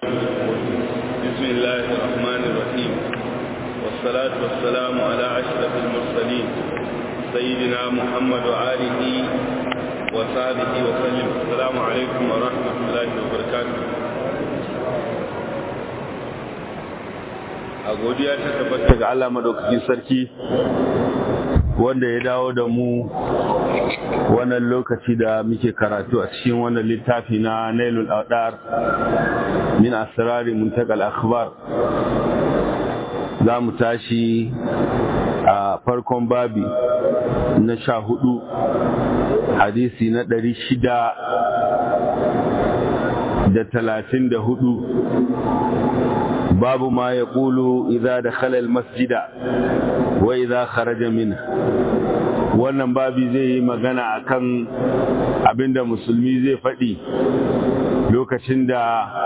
بسم الله الرحمن الرحيم والصلاة والسلام على أشرف المرسلين سيدنا محمد وآله وصحبه وسلم السلام عليكم ورحمة الله وبركاته a godiya ta tabbata ga Allah madaukakin sarki wanda ya dawo da mu wannan lokaci da muke karatu a cikin wannan littafi na Nailul Awdar min asrari muntakal akhbar za mu tashi a farkon babi na sha hudu hadisi na ɗari shida da talatin da hudu babu ma ya ƙulu iza da khalal masjida wa iza kharaja min wannan babi zai yi magana akan abinda musulmi zai faɗi lokacin da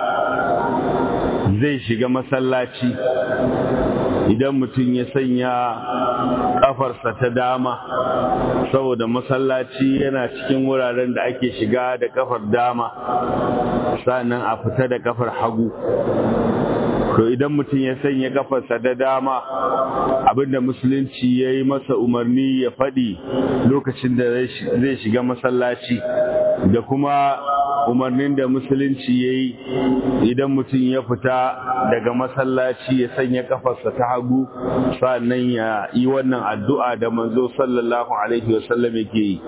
zai shiga masallaci idan mutum ya sanya kafarsa ta dama saboda masallaci yana cikin wuraren da ake shiga da kafar dama sannan a fita da kafar hagu to idan mutum ya sanya kafarsa da dama abinda musulunci ya yi masa umarni ya faɗi lokacin da zai shiga masallaci da kuma umarnin da musulunci ya yi idan mutum ya fita daga masallaci ya sanya kafarsa ta hagu sannan ya yi wannan addu'a da manzo sallallahu alaihi wasallam yake yi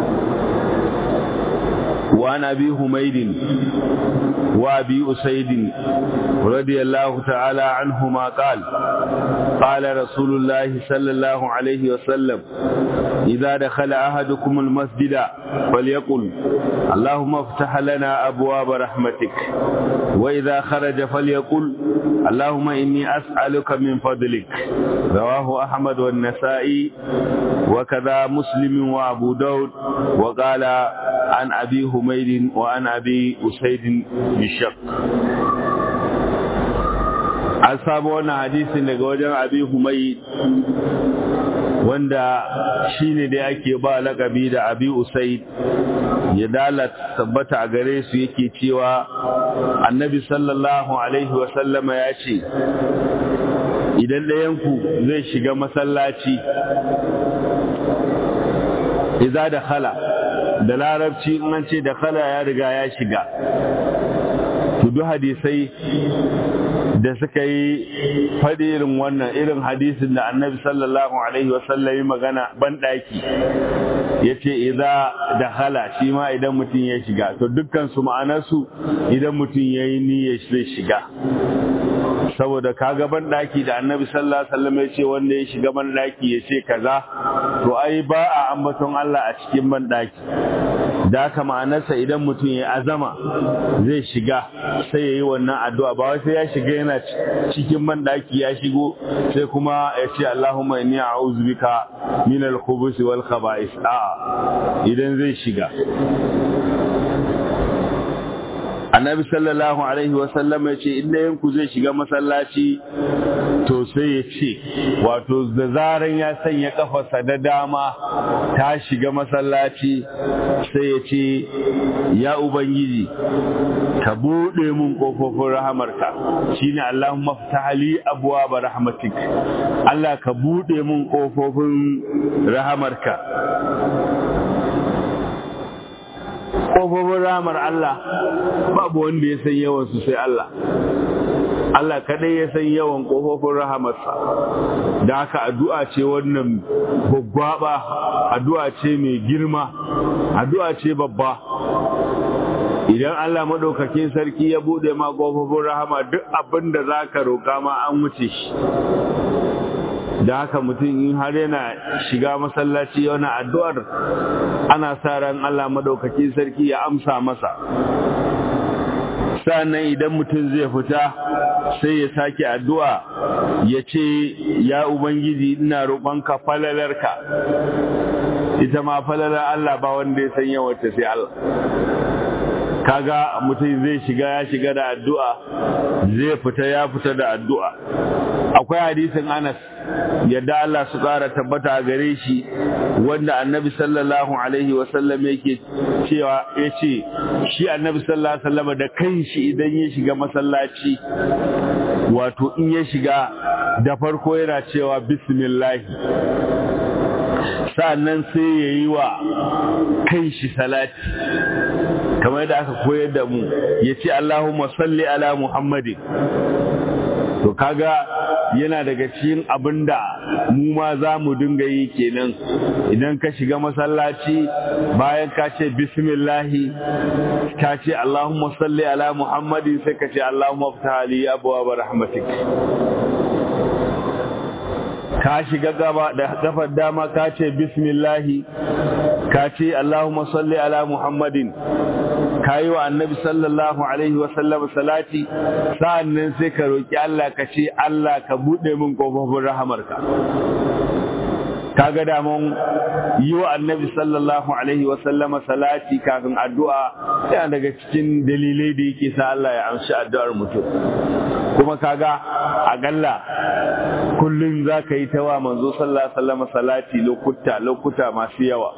وعن أبي هميد وأبي أسيد رضي الله تعالى عنهما قال قال رسول الله صلى الله عليه وسلم إذا دخل أحدكم المسجد فليقل اللهم افتح لنا أبواب رحمتك وإذا خرج فليقل اللهم إني أسألك من فضلك رواه أحمد والنسائي وكذا مسلم وأبو داود وقال عن أبي هميد وعن أبي أسيد بالشق an samu wannan hadisin daga wajen abi humayi wanda shine da ake ba lakabi da abi usaid ya dalat tabbata a gare su yake cewa annabi sallallahu alaihi wasallama ya ce idan ɗayanku zai shiga masallaci iza da khala da larabci in an ce da khala ya riga ya shiga tudu hadisai da suka yi faɗi irin wannan irin hadisin da annabi sallallahu alaihi wasallam yi magana banɗaki ya ce idza da hala shi ma idan mutum ya shiga to dukkan su ma'anarsu idan mutum ya yi niyyar zai shiga saboda kaga banɗaki da annabi sallallahu alaihi wasallam ya ce wanda ya shiga banɗaki ya ce kaza to ai ba a ambaton Allah a cikin banɗaki da haka ma'anarsa idan mutum ya azama zai shiga sai ya yi wannan addu'a ba wai sai ya shiga yana cikin banɗaki ya shigo sai kuma ya ce Allahumma inni a'udhu bika min al-khubuthi wal khaba'is a'a idan zai shiga annabi sallallahu alaihi wasallam ya ce inda yanku zai shiga masallaci to sai ya ce wato da zaran ya sanya kafarsa da dama ta shiga masallaci sai ya ce ya ubangiji ka buɗe mun ƙofofin rahamarka shine Allahumma ftahli abwaaba rahmatik Allah ka buɗe mun ƙofofin rahamarka ƙofofin ramar Allah babu wanda ya san yawansu sai Allah Allah kadai ya san yawan ƙofofin rahamarsa da haka addu'a ce wannan gwaggwaba addu'a ce mai girma addu'a ce babba idan Allah maɗaukakin sarki ya buɗe ma ƙofofin rahama duk abin da za ka roƙa ma an wuce shi da haka mutum in har yana shiga masallaci yana addu'ar ana sa ran Allah madaukakin sarki ya amsa masa sannan idan mutum zai fita sai ya sake addu'a ya ce ya ubangiji ina roƙonka falalarka ita ma falalar Allah ba wanda ya san yawace sai Allah kaga mutum zai shiga ya shiga da addu'a zai fita ya fita da addu'a akwai hadisin Anas yadda Allah su ƙara tabbata a gare shi wanda annabi sallallahu alaihi wasallam yake cewa ya ce shi annabi sallallahu alaihi wasallam da kanshi idan ya shiga masallaci wato in ya shiga da farko yana cewa bismillahi sa'annan sai ya yi wa kanshi salati kamar da aka koyar da mu ya ce Allahumma salli ala Muhammadin to kaga yana daga cikin abinda mu ma za mu dinga yi kenan idan ka shiga masallaci bayan ka ce bismillahi ka ce Allahumma salli ala Muhammadin sai ka ce Allahumma ftah li abwaab rahmatik ka shiga gaba da kafar dama ka ce bismillahi ka ce Allahumma salli ala Muhammadin ka yi wa annabi sallallahu alaihi wasallam salati sa'annan sai ka roƙi Allah ka ce Allah ka buɗe min ƙofofin rahamarka kaga daman yi wa annabi sallallahu alaihi wasallama salati kafin addu'a yana daga cikin dalilai da yake sa Allah ya amshi addu'ar mutum kuma kaga agalla kullum za ka yi ta wa manzo sallallahu alaihi wasallama salati lokuta lokuta masu yawa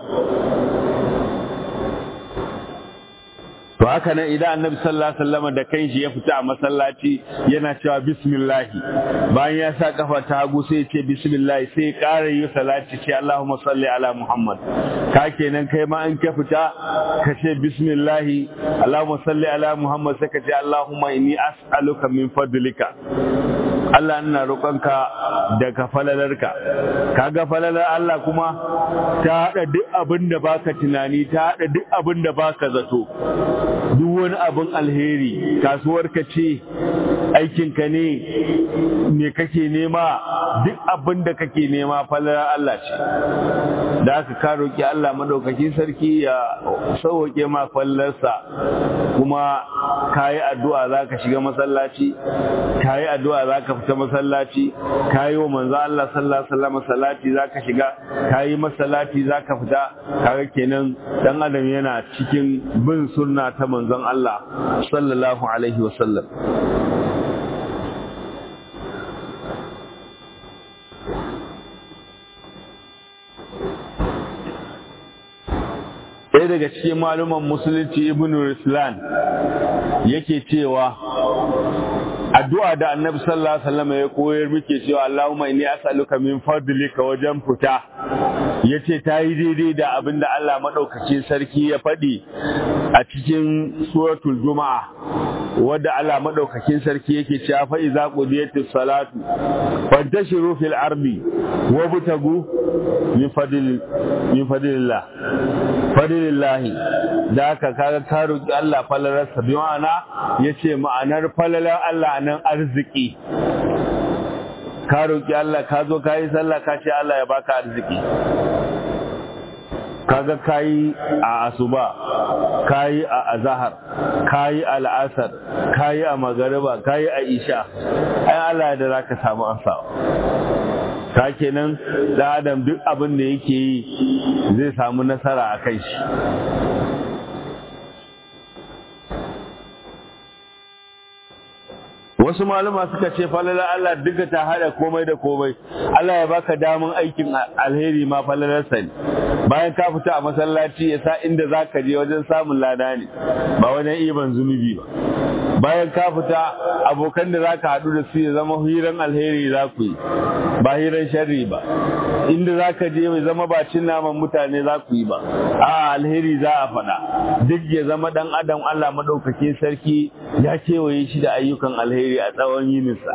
to haka nan idan annabi sallallahu alaihi wasallam da kanshi ya fita a masallaci yana cewa bismillah bayan ya sa kafa ta hagu sai ya ce bismillah sai ya ƙara yi salati ce Allahumma salli ala Muhammad ka kenan kai ma in ka fita ka ce bismillah Allahumma salli ala Muhammad sai ka ce Allahumma inni as'aluka min fadlika Allah ina roƙonka daga falalarka kaga falalar Allah kuma ta hada duk abin da baka tunani ta hada duk abin da baka zato duk wani abin alheri kasuwarka ce aikinka ne me kake nema duk abin da kake nema falalar Allah ce da aka ka roƙi Allah madaukakin sarki ya sauke ma fallarsa kuma kayi addu'a zaka shiga masallaci kayi addu'a zaka fita masallaci kayi wa manzo Allah sallallahu alaihi wasallam salati zaka shiga kayi masallaci zaka fita kaga kenan dan adam yana cikin bin sunna ta manzon Allah sallallahu alaihi wasallam ɗaya daga cikin maluman musulunci ibn Ruslan yake cewa addu'a da annabi sallallahu alaihi wasallam ya koyar muke cewa Allahumma inni as'aluka min fadlika wajen fita yace ta yi daidai da abinda Allah madaukakin sarki ya faɗi a cikin suratul juma'a wadda Allah madaukakin sarki yake cewa fa iza qudiyatis salatu fantashiru fil ardi wabtagu min fadl min fadlillah fadlillahi da aka kaga ka roki Allah falalarsa bi ma'ana yace ma'anar falalar Allah nan arziki ka roki Allah ka zo ka yi sallah ka ce Allah ya baka arziki kaga kayi a asuba kayi a azahar kayi a la'asar kayi a magariba kayi a isha ai Allah da zaka samu ansawa ka kenan da adam duk abin da yake yi zai samu nasara a kai shi wasu malama suka ce falalar Allah duka ta hada komai da komai Allah ya baka damun aikin alheri ma falalarsa ne bayan ka fita a masallaci ya sa inda za ka je wajen samun lada ne ba wajen iban zunubi ba bayan ka fita abokan da za ka haɗu da su ya zama hiran alheri za ku yi ba hiran sharri ba inda za ka je mai zama ba cin naman mutane za ku yi ba a alheri za a faɗa duk ya zama ɗan adam Allah maɗaukakin sarki ya kewaye shi da ayyukan alheri a tsawon yininsa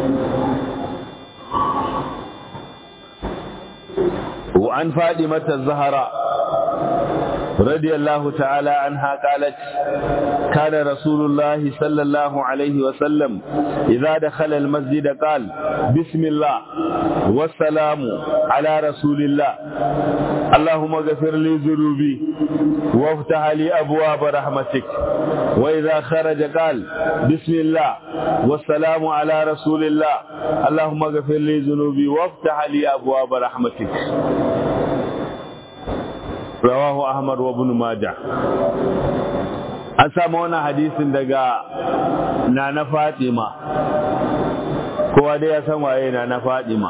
وعن فاطمة الزهراء رضي الله تعالى عنها قالت كان رسول الله صلى الله عليه وسلم إذا دخل المسجد قال بسم الله والسلام على رسول الله اللهم اغفر لي ذنوبي وافتح لي أبواب رحمتك وإذا خرج قال بسم الله والسلام على رسول الله اللهم اغفر لي ذنوبي وافتح لي أبواب رحمتك رواه أحمد وابن ماجه an samu wannan hadisin daga nana fatima kowa dai ya san waye nana fatima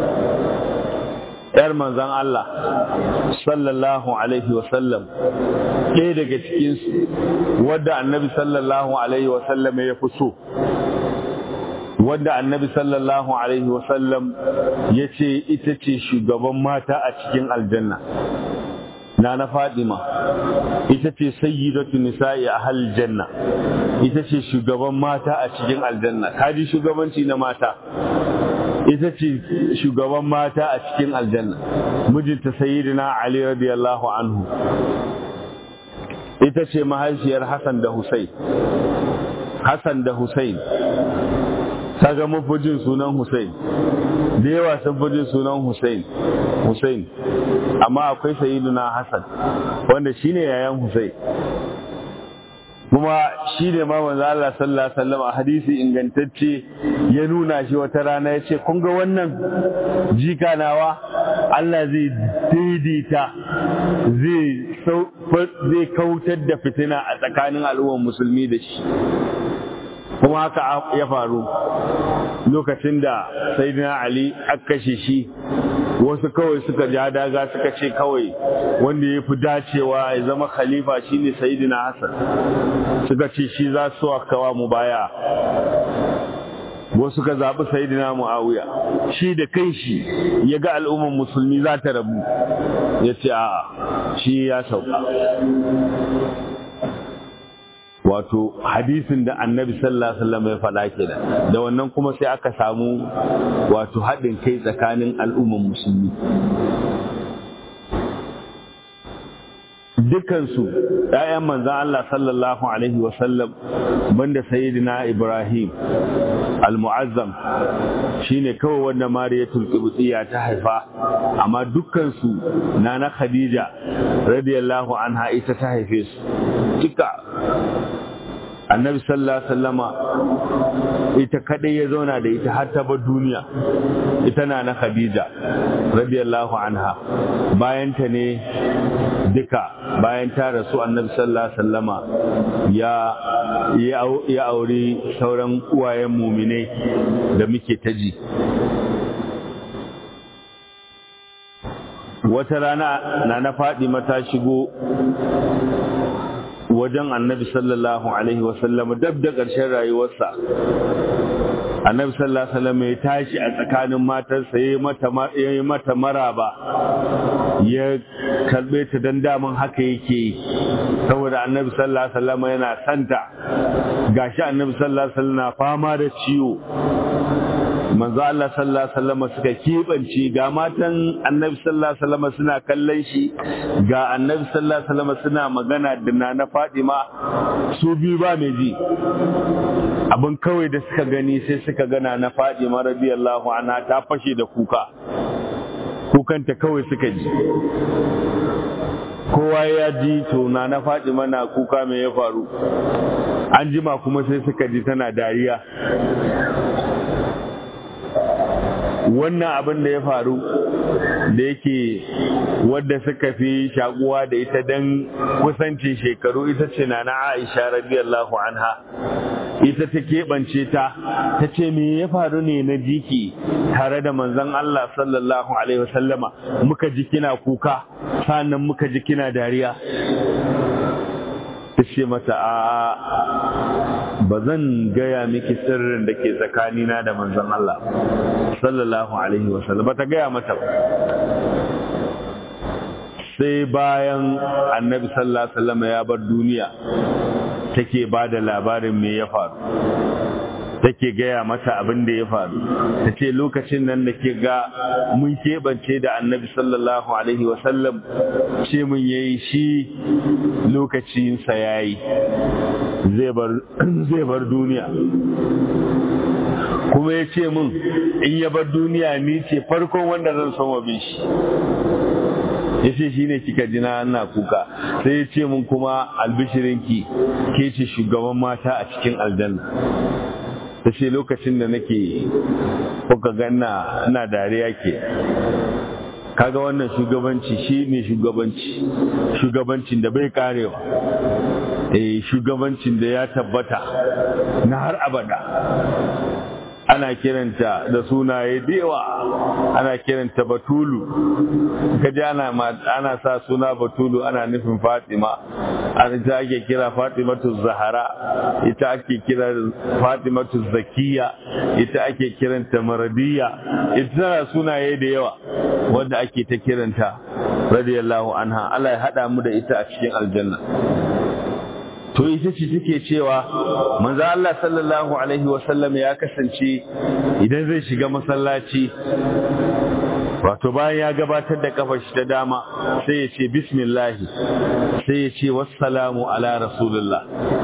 ‘yar manzan Allah sallallahu Alaihi wasallam ɗaya daga cikinsu wadda annabi sallallahu Alaihi wasallam ya fi so wadda annabi sallallahu Alaihi wasallam ya ce ita ce shugaban mata a cikin aljanna na na fadima ita ce sayyidatu nisa'i a janna ita ce shugaban mata a cikin aljanna kaji shugabanci na mata ita ce shugaban mata a cikin aljanna mijinta sayyidina ali radiyallahu anhu ita ce mahaifiyar hassan da husain hassan da husain kaga mafujin sunan husain da yawa sun fi sunan husain husain amma akwai sayyidina hassan wanda shine yayan husain kuma shi ne ma manzo Allah sallallahu alaihi wasallam a hadisi ingantacce ya nuna shi wata rana ya ce kun ga wannan jika nawa Allah zai daidaita zai zai kautar da fitina a tsakanin al'ummar musulmi da shi kuma haka ya faru lokacin da sayyidina Ali aka kashe shi wasu kawai suka ja daga suka ce kawai wanda ya fi dacewa ya zama khalifa shine sayyidina Hassan suka ce shi za su kawa mu baya wasu ka zaɓi sayidina mu'awiya shi da kai shi ya ga al'ummar musulmi za ta rabu ya ce a shi ya sauka wato hadisin da annabi sallallahu alaihi wasallam ya faɗa kenan da wannan kuma sai aka samu wato haɗin kai tsakanin al'ummar musulmi dukansu ‘ya'yan manzan Allah sallallahu Alaihi wasallam banda sayidina Ibrahim al-mu'azzam shi ne kawai wanda mariyatul qibtiyya ta haifa amma dukkansu na na khadija radiyallahu anha ita ta haife su duka annabi sallallahu alaihi wasallama ita kadai ya zauna da ita har ta bar duniya ita na na khadija radiyallahu anha bayan ta ne duka bayan ta rasu annabi sallallahu alaihi wasallama ya ya auri sauran uwayen muminai da muke ta ji wata rana na na faɗi mata shigo wajen annabi sallallahu alaihi wasallam dab da ƙarshen rayuwarsa annabi sallallahu alaihi wasallam ya tashi a tsakanin matarsa ya yi mata maraba ya karbe ta dan daman haka yake saboda annabi sallallahu alaihi wasallam yana santa gashi annabi sallallahu alaihi wasallam na fama da ciwo manzo Allah sallallahu alaihi wasallam suka kebance ga matan annabi sallallahu alaihi wasallam suna kallon shi ga annabi sallallahu alaihi wasallam suna magana da nana Fatima su biyu ba mai ji abin kawai da suka gani sai suka gana na Fatima radiyallahu anha ta fashe da kuka kukanta kawai suka ji kowa ya ji to na Fatima na kuka me ya faru an jima kuma sai suka ji tana dariya wannan abin da ya faru da yake wadda suka fi shakuwa da ita don kusancin shekaru ita ce na na aisha radiyallahu anha ita ta keɓance ta ta ce me ya faru ne na jiki tare da manzon Allah sallallahu alaihi wasallama muka ji kina kuka sannan muka ji kina dariya ta ce mata a ba zan gaya miki sirrin da ke tsakanina da manzon Allah sallallahu alaihi wasallam ba ta gaya mata ba sai bayan annabi sallallahu alaihi wasallam ya bar duniya take ba da labarin me ya faru take gaya mata abin da ya faru ta ce lokacin nan da ke ga mun keɓance da annabi sallallahu alaihi wasallam ce mun yayi shi lokacinsa ya yi zai bar duniya kuma ya ce mun in ya bar duniya ni ce farkon wanda zan son wa shi ya ce shi ne kika jina ana kuka sai ya ce mun kuma albishirinki ke ce shugaban mata a cikin aljanna ta ce lokacin da nake kuka ganna ina dariya ke kaga wannan shugabanci shi ne shugabanci shugabancin da bai karewa eh shugabancin da ya tabbata na har abada ana kiranta da sunaye da yawa ana kiranta batulu kaji ana ana sa suna batulu ana nufin fatima an ita ake kira fatimatu zahara ita ake kira fatimatu zakiya ita ake kiranta maradiya ita tana sunaye da yawa wanda ake ta kiranta radiyallahu anha Allah ya hada mu da ita a cikin aljanna to ita ce take cewa manzo Allah sallallahu alaihi wasallam ya kasance idan zai shiga masallaci wato bayan ya gabatar da kafar shi ta dama sai ya ce bismillah sai ya ce wassalamu ala rasulullah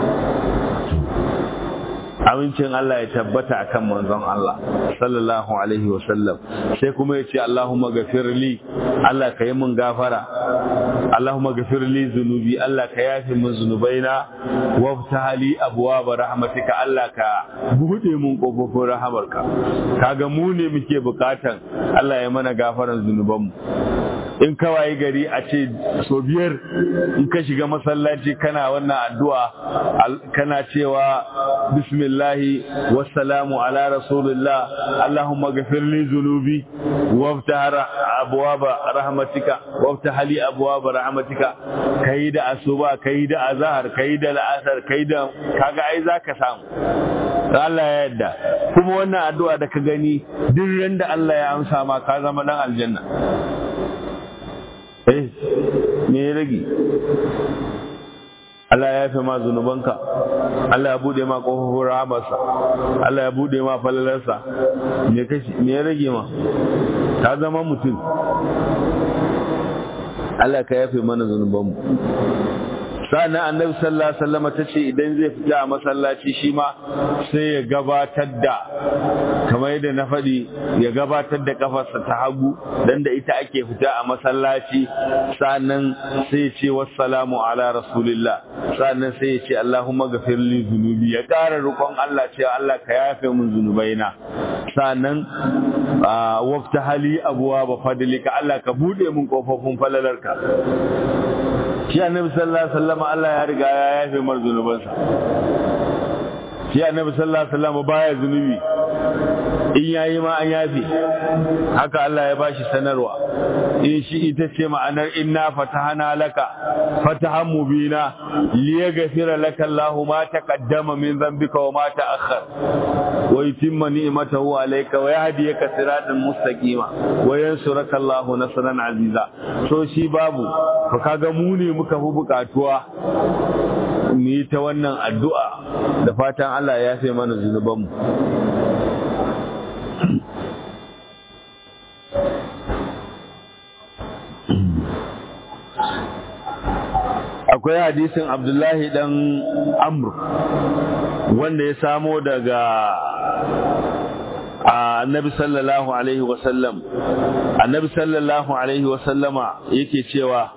amincin Allah ya tabbata akan manzon Allah sallallahu alaihi wasallam sai kuma ya ce Allahumma gafirli Allah ka yi mun gafara Allahumma gafirli zunubi Allah ka yafi min zunubaina waftaha li abwaaba rahmatika Allah ka bude mun kofofin rahamarka kaga mu ne muke bukatan Allah ya mana gafaran zunubanmu in kawai gari a ce so biyar in ka shiga masallaci kana wannan addu'a kana cewa bismillahi wassalamu ala rasulillah allahumma ghafirli zunubi waftah abwaba rahmatika waftah li abwaba rahmatika kai da asuba kai da azhar kai da al'asar kai da kaga ai zaka samu Allah ya yarda kuma wannan addu'a da ka gani duk randa Allah ya amsa ma ka zama dan aljanna eh me ya rage Allah ya yafe ma zunubanka Allah ya bude ma kofofin rahamarsa Allah ya bude ma falalarsa me kashi me ya rage ma ka zama mutum Allah ka yafe mana zunubanmu sa'annan annabi sallallahu alaihi wasallam ta ce idan zai fita a masallaci shi ma sai ya gabatar da kamar yadda na faɗi ya gabatar da kafarsa ta hagu dan da ita ake fita a masallaci sa'annan sai ya ce wassalamu ala rasulillah sa'annan sai ya ce allahumma ghafir li dhunubi ya ƙara roƙon Allah cewa Allah ka yafe min zunubaina sa'annan wafta hali abuwa ba fadlika Allah ka bude min kofofin falalarka shi annabi sallallahu alaihi wasallam Allah ya riga ya yafe mar zunubansa shi annabi sallallahu alaihi wasallam baya zunubi in yayi ma an yafe haka Allah ya bashi sanarwa in shi ita ce ma'anar inna fatahana laka fatahan mubina liyaghfira laka Allahu ma taqaddama min dhanbika wa ma ta'akhkhar wa yutimma ni'matahu alayka wa yahdiyaka siratan mustaqima wa yansuraka Allahu nasran aziza so shi babu fa kaga mu ne muka fi bukatuwa mu yi ta wannan addu'a da fatan Allah ya yafe mana zunubanmu akwai hadisin abdullahi dan amr wanda ya samo daga annabi sallallahu alaihi wasallam annabi sallallahu alaihi wasallama yake cewa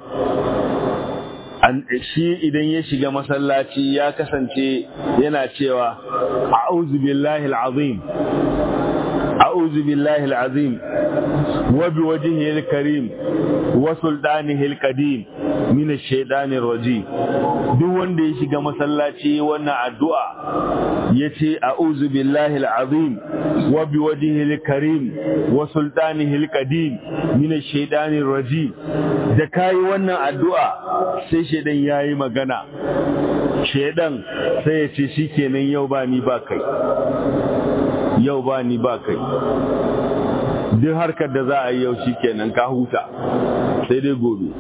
shi idan ya shiga masallaci ya kasance yana cewa a'udhu billahi al'azim a'udhu billahi al'azim wa biwajhihi al-karim wa sultanihi al-qadim min ash-shaytanir rajim duk wanda ya shiga masallaci wannan addu'a yace a'udhu billahi al-azim wa biwajhihi al-karim wa sultanihi al-qadim min ash-shaytanir rajim da kai wannan addu'a sai shedan yayi magana shedan sai ya ce shikenan yau ba ni ba kai yau ba ni ba kai duk harkar da za a yi yau shikenan ka huta sai dai gobe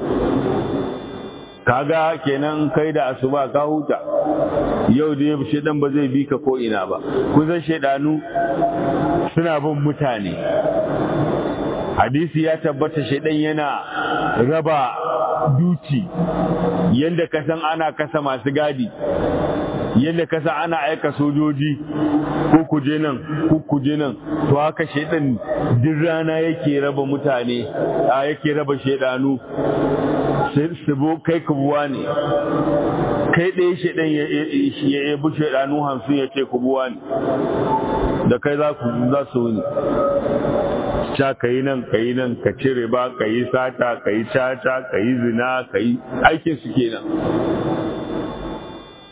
kaga kenan kai da asuba ka huta yau da shedan ba zai bi ka ko ina ba kusan shedanu suna bin mutane hadisi ya tabbata shedan yana raba duci yadda kasan ana kasa masu gadi yadda kasa ana aika sojoji ko kuje nan ko kuje nan to haka shedan duk rana yake raba mutane a yake raba shedanu su kai kubuwa ne kai ɗaya shedan ya yabi shedanu hamsin ya ce kubuwa ne da kai za su wuni ca ka yi nan ka yi nan ka cire ba ka yi sata ka yi caca ka yi zina ka yi aikin su kenan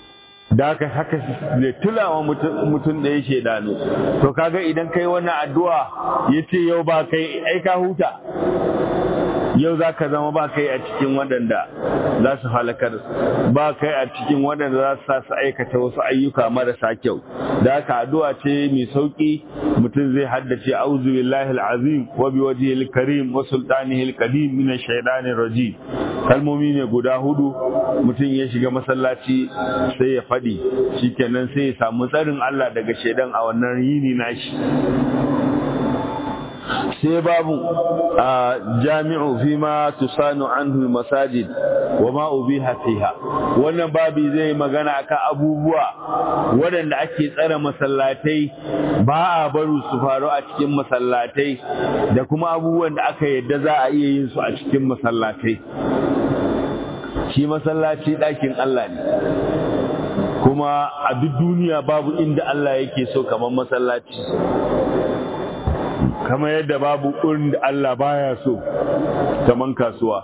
da haka haka zai tulawa mutum da ya shaidanu to kaga idan kai wannan addu'a ya ce yau ba kai ai ka huta yau za ka zama ba kai a cikin waɗanda za su halakar ba kai a cikin waɗanda za su sa su aikata wasu ayyuka marasa kyau da haka addu'a ce mai sauƙi mutum zai haddace auzu billahi alazim wa bi wajhihi alkarim wa sultanihi alqadim min ash-shaytanir rajim kalmomi ne guda hudu mutum ya shiga masallaci sai ya faɗi shikenan sai ya samu tsarin Allah daga shaidan a wannan yini nashi sai babu a jami'u fi ma tusanu anhu masajid wa ma ubiha fiha wannan babi zai magana akan abubuwa waɗanda ake tsare masallatai ba a baru su faru a cikin masallatai da kuma abubuwan da aka yadda za a iya yin su a cikin masallatai shi masallaci ɗakin Allah ne kuma a duk duniya babu inda Allah yake so kamar masallaci kamar yadda babu ƙurin da Allah baya so kaman kasuwa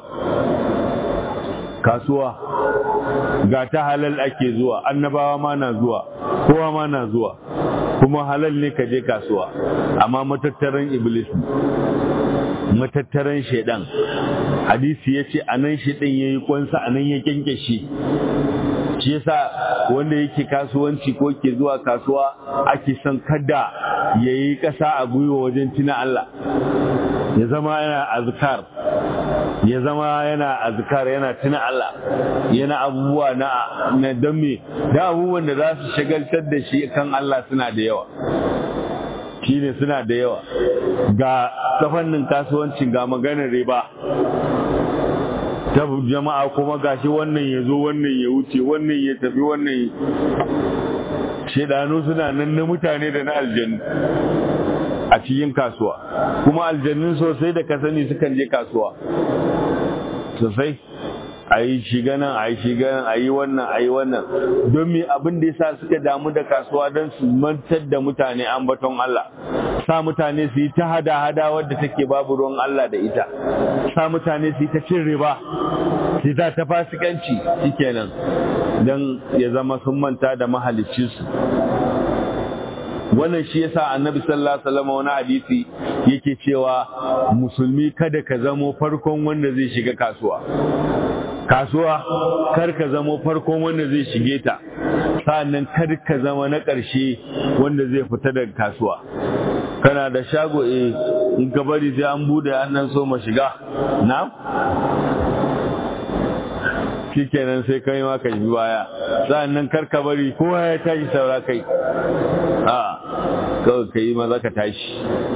kasuwa ga ta halal ake zuwa annabawa ma na zuwa kowa ma na zuwa kuma halal ne ka je kasuwa amma matattaran iblis matattaran shaidan hadisi ya ce a nan shaidan ya yi kwansa a nan ya kyanke shi shi yasa wanda yake kasuwanci ko ke zuwa kasuwa ake son kada ya yi ƙasa a gwiwa wajen tuna Allah ya zama yana azkar ya zama yana azkar yana tuna Allah yana abubuwa na na dame da abubuwan da za su shagaltar da shi kan Allah suna da yawa shine suna da yawa ga ta fannin kasuwancin ga maganar riba ta jama'a kuma gashi wannan ya zo wannan ya wuce wannan ya tafi wannan shedanu suna nan na mutane da na aljannu a cikin kasuwa kuma aljannun sosai da ka sani sukan je kasuwa sosai a yi shiga nan a yi shiga nan a yi wannan a yi wannan don me abin da yasa suka damu da kasuwa don su mantar da mutane ambaton Allah sa mutane su yi ta hada-hada wadda take babu ruwan Allah da ita sa mutane su yi ta cin riba su yi ta ta fasikanci shikenan don ya zama sun manta da mahaliccinsu wannan shi yasa annabi sallallahu alaihi wasallam wani hadisi yake cewa musulmi kada ka zamo farkon wanda zai shiga kasuwa kasuwa kar ka zamo farkon wanda zai shige ta sa'annan kar ka zama na ƙarshe wanda zai fita daga kasuwa kana da shago eh in ka bari sai an bude annan so ma shiga na shikenan sai kai ma ka bi baya sa'annan kar ka bari kowa ya tashi saura kai a kawai ka yi maza ka tashi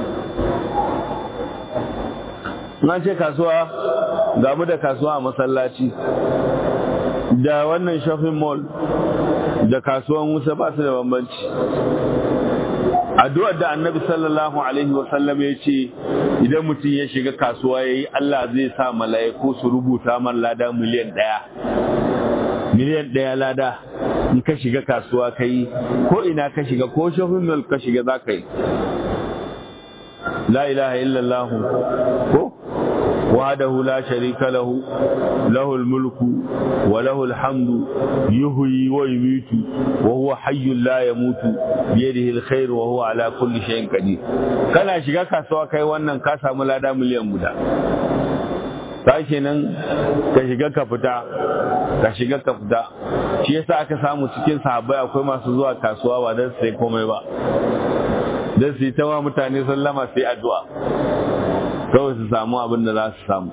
na ce kasuwa ga mu da kasuwa a masallaci da wannan shopping mall da kasuwan wusa ba su da bambanci addu'ar da annabi sallallahu alaihi wasallam ya ce idan mutum ya shiga kasuwa ya yi Allah zai sa mala'iku su rubuta man lada miliyan ɗaya miliyan ɗaya lada in ka shiga kasuwa ka yi ko ina ka shiga ko shopping mall ka shiga za ka yi la ilaha illallah ko وحده لا شريك له له الملك وله الحمد يحيي ويميت وهو حي لا يموت بيده الخير وهو على كل شيء قدير kana shiga kasuwa kai wannan ka samu lada miliyan guda ta kenan ka shiga ka fita ka shiga ka fita shi yasa aka samu cikin sahabbai akwai masu zuwa kasuwa ba don sai komai ba don su yi ta wa mutane sallama sai addu'a kawai su samu abin da za su samu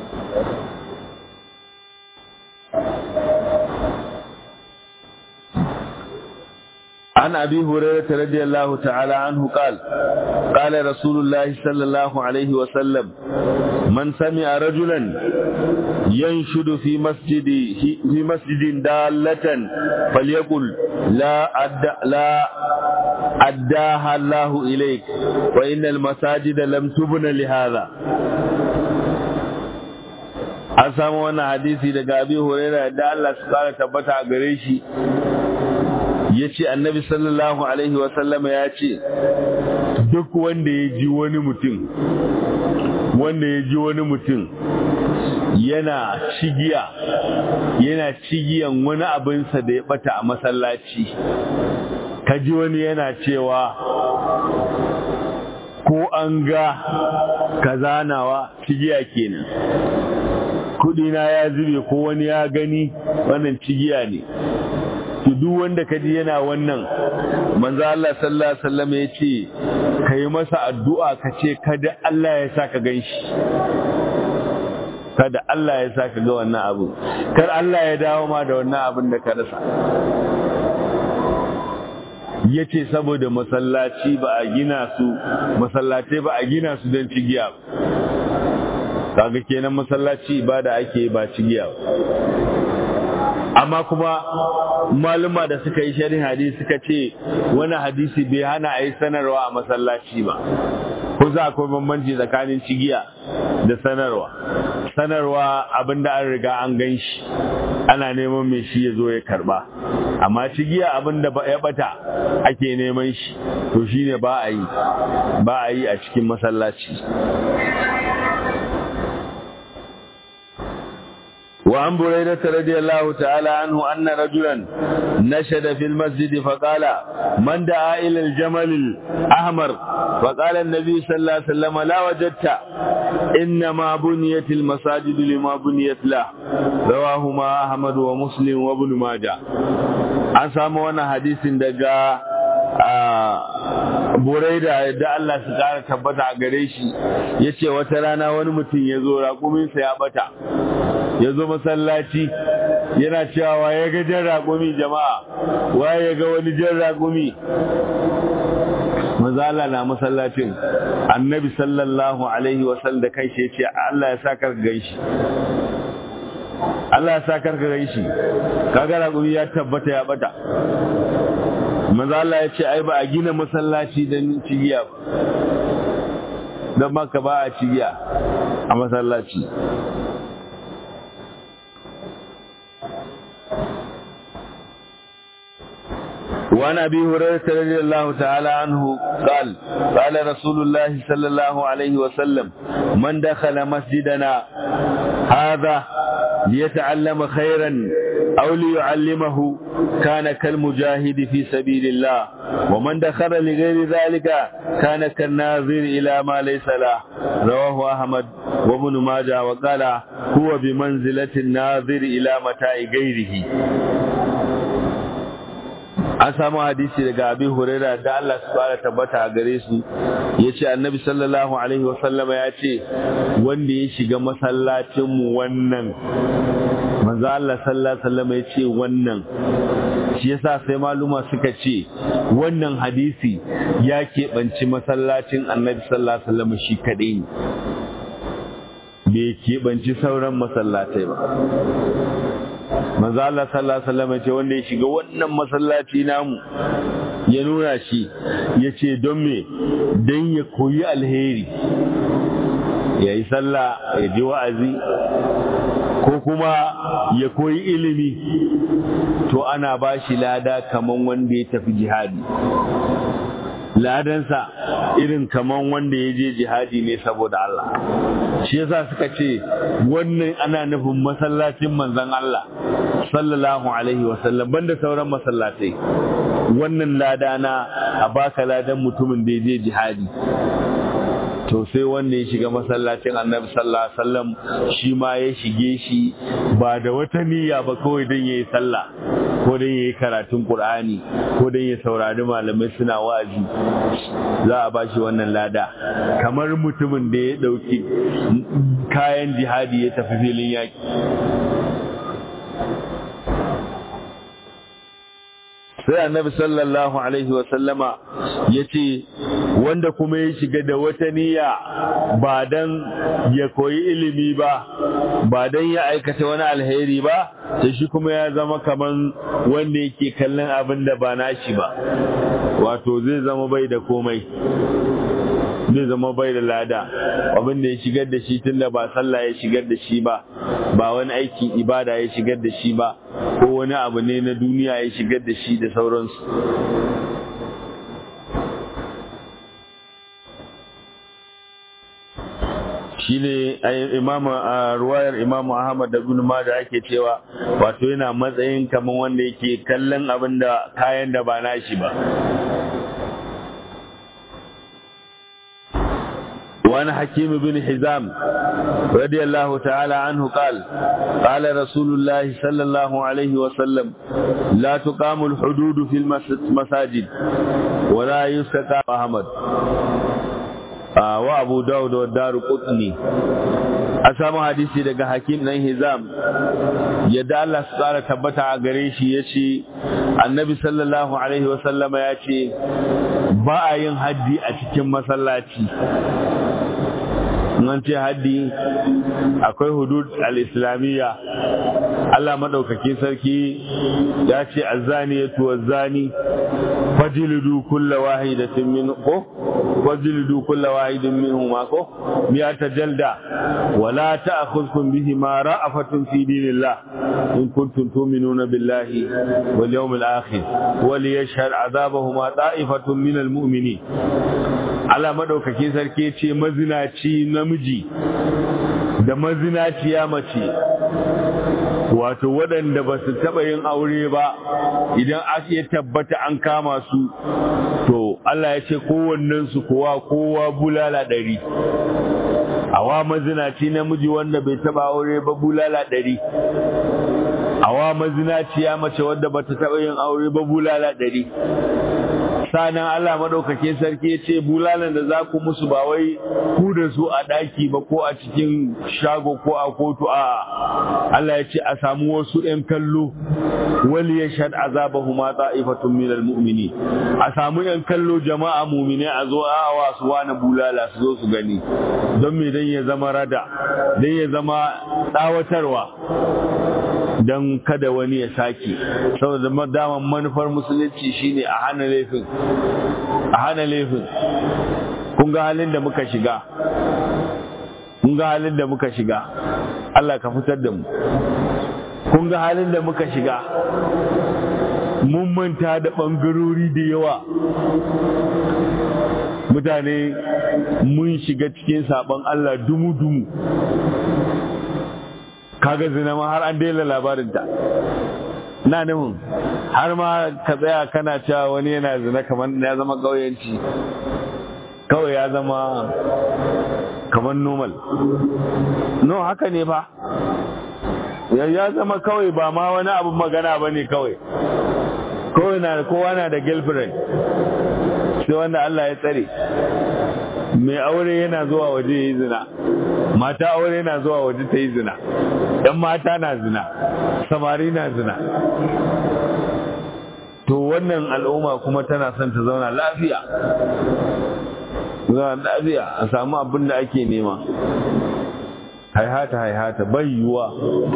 عن أبي هريرة رضي الله تعالى عنه قال قال رسول الله صلى الله عليه وسلم من سمع رجلا ينشد في مسجد في مسجد دالة فليقل لا أد لا أداها الله إليك وإن المساجد لم تبن لهذا an samu wannan hadisi daga abi huraira da Allah su kara tabbata a gare shi ya ce annabi sallallahu alaihi wasallama ya ce duk wanda ya ji wani mutum wanda ya ji wani mutum yana cigiya yana cigiyan wani abinsa da ya bata a masallaci kaji wani yana cewa ko an ga kazanawa cigiya kenan kudina ya zube ko wani ya gani wannan cigiya ne to duk wanda kaji yana wannan manzo Allah sallallahu alaihi wasallam ya ce kai masa addu'a ka ce kada Allah ya saka ganshi kada Allah ya saka ga wannan abu kar Allah ya dawo ma da wannan abin da ka rasa yace saboda masallaci ba a gina su masallatai ba a gina su don cigiya kaga kenan masallaci ibada ake ba cigiya amma kuma maluma da suka yi sharhin hadisi suka ce wani hadisi bai hana a yi sanarwa a masallaci ba ko za akwai bambanci tsakanin cigiya da sanarwa sanarwa abinda an riga an gan shi ana neman mai shi ya zo ya karba amma cigiya abinda ya bata ake neman shi to shine ba a yi ba a yi a cikin masallaci وعن بريدة رضي الله تعالى عنه أن رجلا نشد في المسجد فقال من دعا إلى الجمل الأحمر فقال النبي صلى الله عليه وسلم لا وجدت إنما بنيت المساجد لما بنيت له رواهما أحمد ومسلم وابن ماجه an samu wannan hadisin daga buraida da Allah su kara tabbata a gare shi ya ce wata rana wani mutum ya zo raƙuminsa ya bata ya zo masallaci yana cewa ya ga jan raƙumi jama'a waye ya ga wani jan raƙumi mazala na masallacin annabi sallallahu alaihi wasallam da kai ya ce Allah ya sa ka ganshi Allah ya sa ka ganshi kaga raƙumi ya tabbata ya bata manzo Allah ya ce ai ba a gina masallaci don cigiya ba don maka ba a cigiya a masallaci وعن ابي هريره رضي الله تعالى عنه قال قال رسول الله صلى الله عليه وسلم من دخل مسجدنا هذا ليتعلم خيرا أو ليعلمه كان كالمجاهد في سبيل الله ومن دخل لغير ذلك كان كالناظر إلى ما ليس له رواه أحمد وابن ماجه وقال هو بمنزلة الناظر إلى متاع غيره an samu hadisi daga abin huraira da Allah su fara tabbata a gare su ya ce annabi sallallahu alaihi wasallama ya ce wanda ya shiga masallacinmu wannan manzo Allah sallallahu alaihi wasallama ya ce wannan shi yasa sai maluma suka ce wannan hadisi ya keɓanci masallacin annabi sallallahu alaihi wasallama shi kaɗai ne bai keɓanci sauran masallatai ba manzo Allah sallallahu alaihi wasallam ce wanda ya shiga wannan masallaci namu ya nuna shi yace don me dan ya koyi alheri ya yi sallah ya ji wa'azi ko kuma ya koyi ilimi to ana ba shi lada kaman wanda ya tafi jihadi ladansa irin kaman wanda ya je jihadi ne saboda Allah shi yasa suka ce wannan ana nufin masallacin manzon Allah sallallahu alaihi wasallam banda sauran masallatai wannan lada na a baka ladan mutumin da ya je jihadi to sai wanda ya shiga masallacin annabi sallallahu alaihi wasallam shi ma ya shige shi ba da wata niyya ba kawai don yayi sallah ko don yayi karatun qur'ani ko don ya saurari malamai suna wa'azi za a bashi wannan lada kamar mutumin da ya dauki kayan jihadi ya tafi filin yaki sai annabi sallallahu alaihi wasallama ya ce wanda kuma ya shiga da wata niyya ba dan ya koyi ilimi ba ba dan ya aikata wani alheri ba sai shi kuma ya zama kaman wanda yake kallon abin da ba nashi ba wato zai zama bai da komai zai zama bai da lada abin da ya shigar da shi tunda ba sallah ya shigar da shi ba ba wani aikin ibada ya shigar da shi ba ko wani abu ne na duniya ya shigar da shi da sauransu shine imam ruwayar imam Ahmad da Ibn Majah ake cewa wato yana matsayin kaman wanda yake kallon abin da kayan da ba nashi ba وعن حكيم بن حزام رضي الله تعالى عنه قال قال رسول الله صلى الله عليه وسلم لا تقام الحدود في المساجد ولا يستقام أحمد wa abu dawud wa daru qutni a samu hadisi daga hakim dan hizam yadda Allah su tsara tabbata a gare shi yace annabi sallallahu alaihi wasallama ya ce ba a yin haddi a cikin masallaci nan ce haddi akwai hudud al-islamiyya Allah madaukakin sarki ya ce azaniyatu wazani fajlidu kulla wahidatin min ko fajlidu kulla wahidin minhum ko miyata jalda wala ta'khudhukum bihima ra'afatun fi dinillah in kuntum tu'minuna billahi wal yawmil akhir wal yashhad 'adabahuma ta'ifatun minal mu'minin Allah madaukakin sarki ce mazinaci namiji da mazinaciya mace wato waɗanda ba su taɓa yin aure ba idan aka tabbata an kama su to Allah ya ce kowannensu kowa kowa bulala ɗari awa mazinaci namiji wanda bai taɓa aure ba bulala ɗari awa mazinaciya mace wadda ba ta taɓa yin aure ba bulala ɗari sanan Allah maɗaukakin sarki ya ce bulalan da za ku musu ba wai ku da su a ɗaki ba ko a cikin shago ko a kotu a Allah ya ce a samu wasu ‘yan kallo wali ya shaɗ azabahu ma ta'ifatun minal mu'mini a samu ‘yan kallo jama'a mumine a zo a wasu wani bulala su zo su gani don me dan ya zama rada dan ya zama tsawatarwa don kada wani ya sake saboda daman manufar musulunci shine a hana laifin a hana laifin kun ga halin da muka shiga kun ga halin da muka shiga Allah ka fitar da mu kun ga halin da muka shiga mun manta da ɓangarori da yawa mutane mun shiga cikin saɓon Allah dumu-dumu kaga zina ma har an daina labarinta na nufin har ma ka tsaya kana cewa wani yana zina kamar ya zama ƙauyenci kawai ya zama kamar normal no haka ne ba ya zama kawai ba ma wani abin magana ba ne kawai kawai na kowa na da girlfriend sai wanda Allah ya tsare mai aure yana zuwa waje ya yi zina mata aure na zuwa waje ta yi zina ‘yan mata na zina samari na zina to wannan al'umma kuma tana son ta zauna lafiya zauna lafiya a samu abin da ake nema haihata haihata bai yiwuwa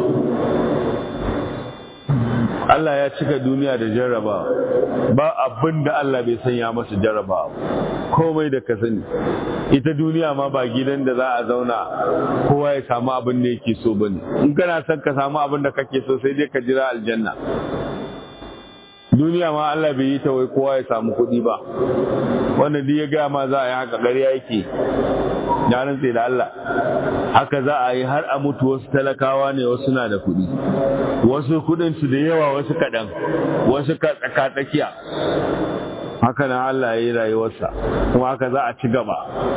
Allah ya cika duniya da jarrabawa ba abin da Allah bai sanya masa jarrabawa komai da ka sani ita duniya ma ba gidan da za a zauna kowa ya samu abin da yake so bane in kana son ka samu abin da kake so sai dai ka jira aljanna duniya ma Allah bai yi ta wai kowa ya samu kuɗi ba wanda duk ya gaya ma za a yi haka ƙarya yake ya rantse da Allah haka za a yi har a mutu wasu talakawa ne wasu na da kuɗi wasu kuɗin su da yawa wasu kaɗan wasu tsaka tsakiya haka na Allah ya yi rayuwarsa kuma haka za a ci gaba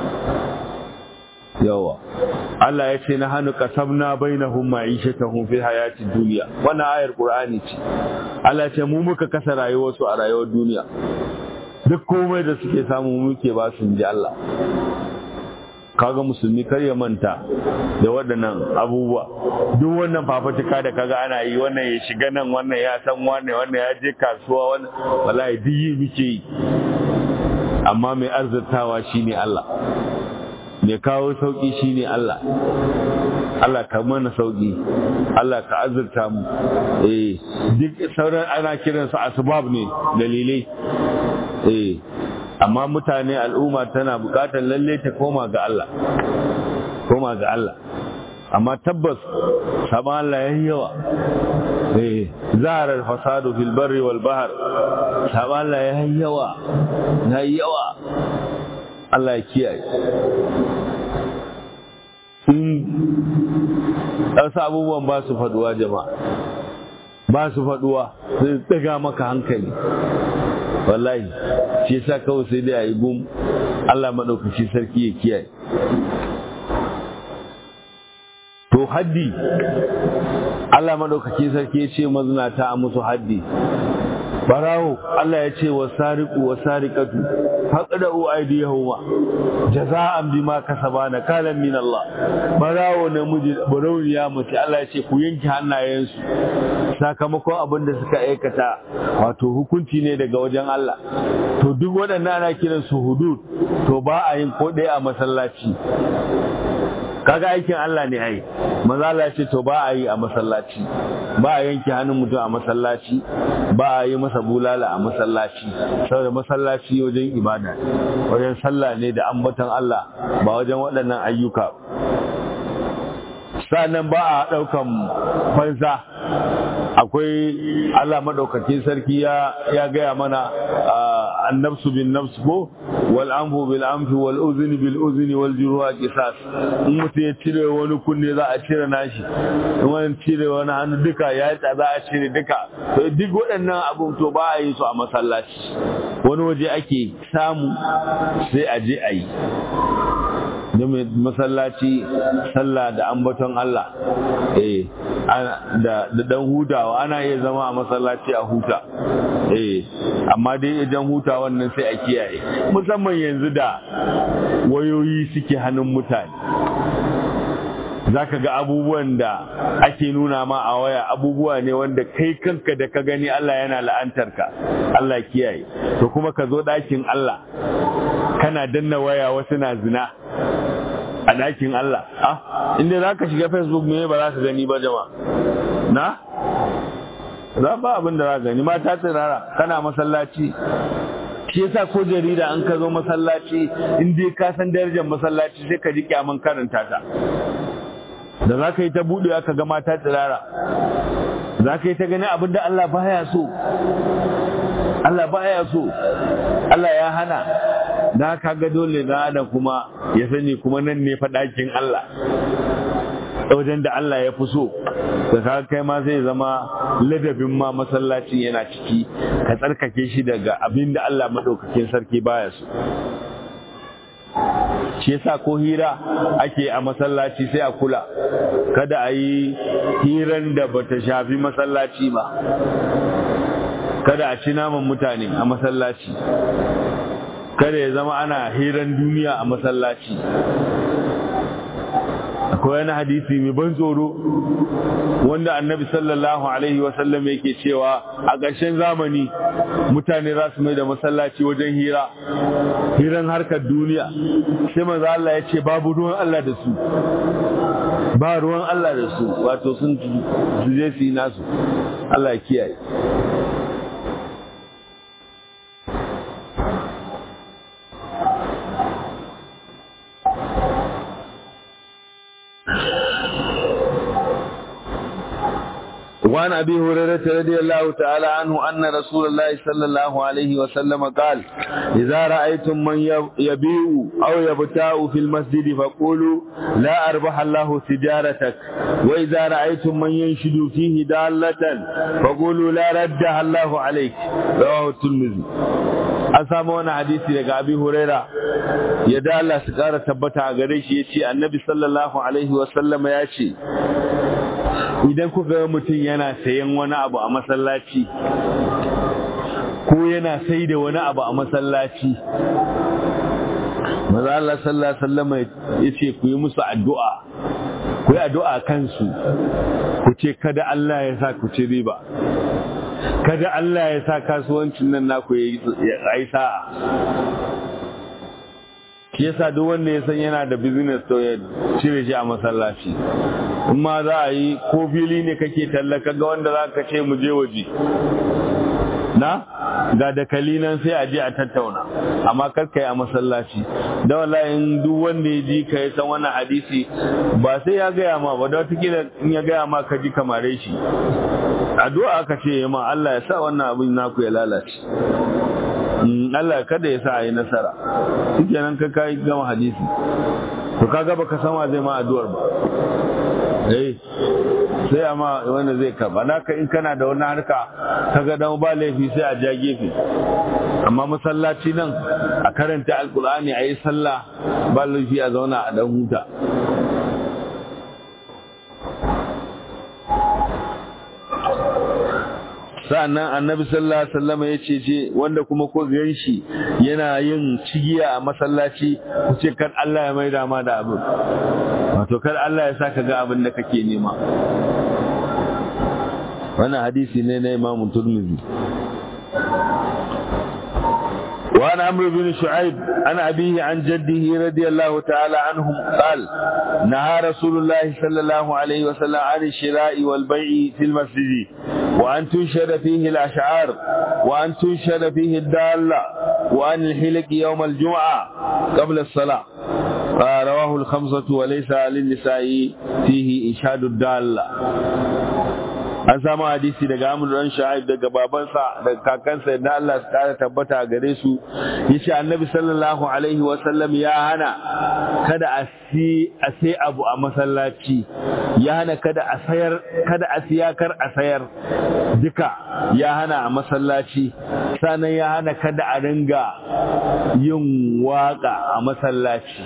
yawa Allah ya ce na hannu kasabna bainahum ma'ishatahum fi hayatid dunya wannan ayar Qur'ani ce Allah ce mu muka kasa rayuwarsu a rayuwar duniya duk komai da suke samu muke ba su ji Allah kaga musulmi kar ya manta da waɗannan abubuwa duk wannan fafatuka da kaga ana yi wannan ya shiga nan wannan ya san wannan wannan ya je kasuwa wannan wallahi duk yi muke yi amma mai arzatawa shine Allah mai kawo sauki shine Allah Allah ka mana sauki Allah ka azurta mu eh duk sauran ana kiransu asbab ne dalilai eh amma mutane al'umma tana bukatar lalle ta koma ga Allah koma ga Allah amma tabbas saban Allah yayi yawa eh zarar fasadu fil barri wal bahr saban Allah yayi yawa yayi yawa Allah ya kiyaye in wasu abubuwan ba su faduwa jama'a ba su faduwa sai daga maka hankali wallahi shi yasa kawai sai dai a yi gum Allah maɗaukaci sarki ya kiyaye to haddi Allah maɗaukaci sarki ya ce mazinata a musu haddi barawo Allah ya ce wa sariqu wa sariqatu faqadu aydiyahuma jaza'an bima kasaba na kalan min Allah barawo namiji barauniya mace Allah ya ce ku yanke hannayensu sakamakon abin da suka aikata wato hukunci ne daga wajen Allah to duk waɗannan ana kiran su hudud to ba a yin ko ɗaya a masallaci kaga aikin Allah ne ai maza Allah ce to ba a yi a masallaci ba a yanke hannun mutum a masallaci ba a yi masa bulala a masallaci saboda masallaci wajen ibada wajen sallah ne da ambaton Allah ba wajen waɗannan ayyuka sannan ba a ɗaukan fansa akwai Allah maɗaukakin sarki ya gaya mana annabsu bin nafs ko wal anfu bil anfi wal uzni bil uzni wal juruha qisas in mutum ya cire wani kunne za a cire nashi in wani cire wani hannu duka ya yi za a cire duka to duk waɗannan abun to ba a yi su a masallaci wani waje ake samu sai a je a yi da masallaci sallah da ambaton Allah eh da dan hutawa ana iya zama a masallaci a huta eh amma dai idan huta wannan sai a kiyaye musamman yanzu da wayoyi suke hannun mutane zaka ga abubuwan da ake nuna ma a waya abubuwa ne wanda kai kanka da ka gani Allah yana la'antar ka Allah kiyaye to kuma ka zo ɗakin Allah kana danna waya wasu na zina a ɗakin Allah ah inda za ka shiga facebook me ba za ka gani ba jama na za ba abin da za ka gani mata tsirara kana masallaci shi yasa ko jarida an ka zo masallaci in dai ka san darajar masallaci sai ka ji kyaman karanta ta da za ka yi ta buɗewa ka ga mata tsirara za ka yi ta gani abin da Allah baya so Allah baya so Allah ya hana da ka ga dole na da kuma ya sani kuma nan ne faɗakin Allah wajen da Allah ya fi so da ka kai ma zai zama ladabin ma masallacin yana ciki ka tsarkake shi daga abin da Allah maɗaukakin sarki baya so shi yasa ko hira ake a masallaci sai a kula kada a yi hiran da bata shafi masallaci ba kada a ci naman mutane a masallaci kada ya zama ana hiran duniya a masallaci akwai wani hadisi mai ban tsoro wanda annabi sallallahu alaihi wasallam yake cewa a ƙarshen zamani mutane za su mai da masallaci wajen hira hiran harkar duniya sai maza Allah ya ce babu ruwan Allah da su ba ruwan Allah da su wato sun je su yi nasu Allah ya kiyaye وعن أبي هريرة رضي الله تعالى عنه أن رسول الله صلى الله عليه وسلم قال إذا رأيتم من يبيع أو يبتاع في المسجد فقولوا لا أربح الله تجارتك وإذا رأيتم من ينشد فيه دالة فقولوا لا ردها الله عليك رواه الترمذي an samu wani hadisi daga abi huraira ya da Allah su kara tabbata a gare shi ya ce annabi sallallahu alaihi wasallama ya ce idan ku ga mutum yana sayan wani abu a masallaci ko yana sai da wani abu a masallaci maza Allah sallallahu alaihi wasallama ya ce ku yi musu addu'a ku yi addu'a kansu ku ce kada Allah ya sa ku ci riba kada Allah ya sa kasuwancin nan naku ya yi sa'a shi yasa duk wanda ya san yana da business to ya cire shi a masallaci in ma za a yi ko fili ne kake tallaka ga wanda za ka ce mu je waje na ga dakali nan sai a je a tattauna amma kar ka yi a masallaci da wallahi in duk wanda ya ji ka ya san wannan hadisi ba sai ya gaya ma ba da wata in ya gaya ma ka ji kamare shi addu'a aka ce ma Allah ya sa wannan abin naku ya lalace Allah kada ya sa a yi nasara shike nan ka kai gama hadisi to kaga baka san wa zai ma addu'ar ba eh sai amma wanda zai karba naka in kana da wani harka kaga dan ba laifi sai a ja gefe amma masallaci nan a karanta alkur'ani a yi sallah ba laifi a zauna a dan huta sa'annan annabi sallallahu alaihi wasallam ya ce ce wanda kuma ko gan shi yana yin cigiya a masallaci ku ce kar Allah ya maida ma da abin wato kar Allah ya saka ga abin da kake nema wannan hadisi ne na Imam Tirmidhi وعن عمرو بن شعيب عن أبيه عن جده رضي الله تعالى عنهم قال نهى رسول الله صلى الله عليه وسلم عن الشراء والبيع في المسجد وأن تنشر فيه الأشعار وأن تنشر فيه الدالة وأن الحلق يوم الجمعة قبل الصلاة رواه الخمسة وليس للنساء فيه إشهاد الدالة an samu hadisi daga Amr dan Shu'aib daga babansa daga kakansa da Allah su kara tabbata a gare su yace Annabi sallallahu alaihi wa sallam ya hana kada a si a sai abu a masallaci ya hana kada a sayar kada a siya kar a sayar duka ya hana a masallaci sannan ya hana kada a ringa yin waka a masallaci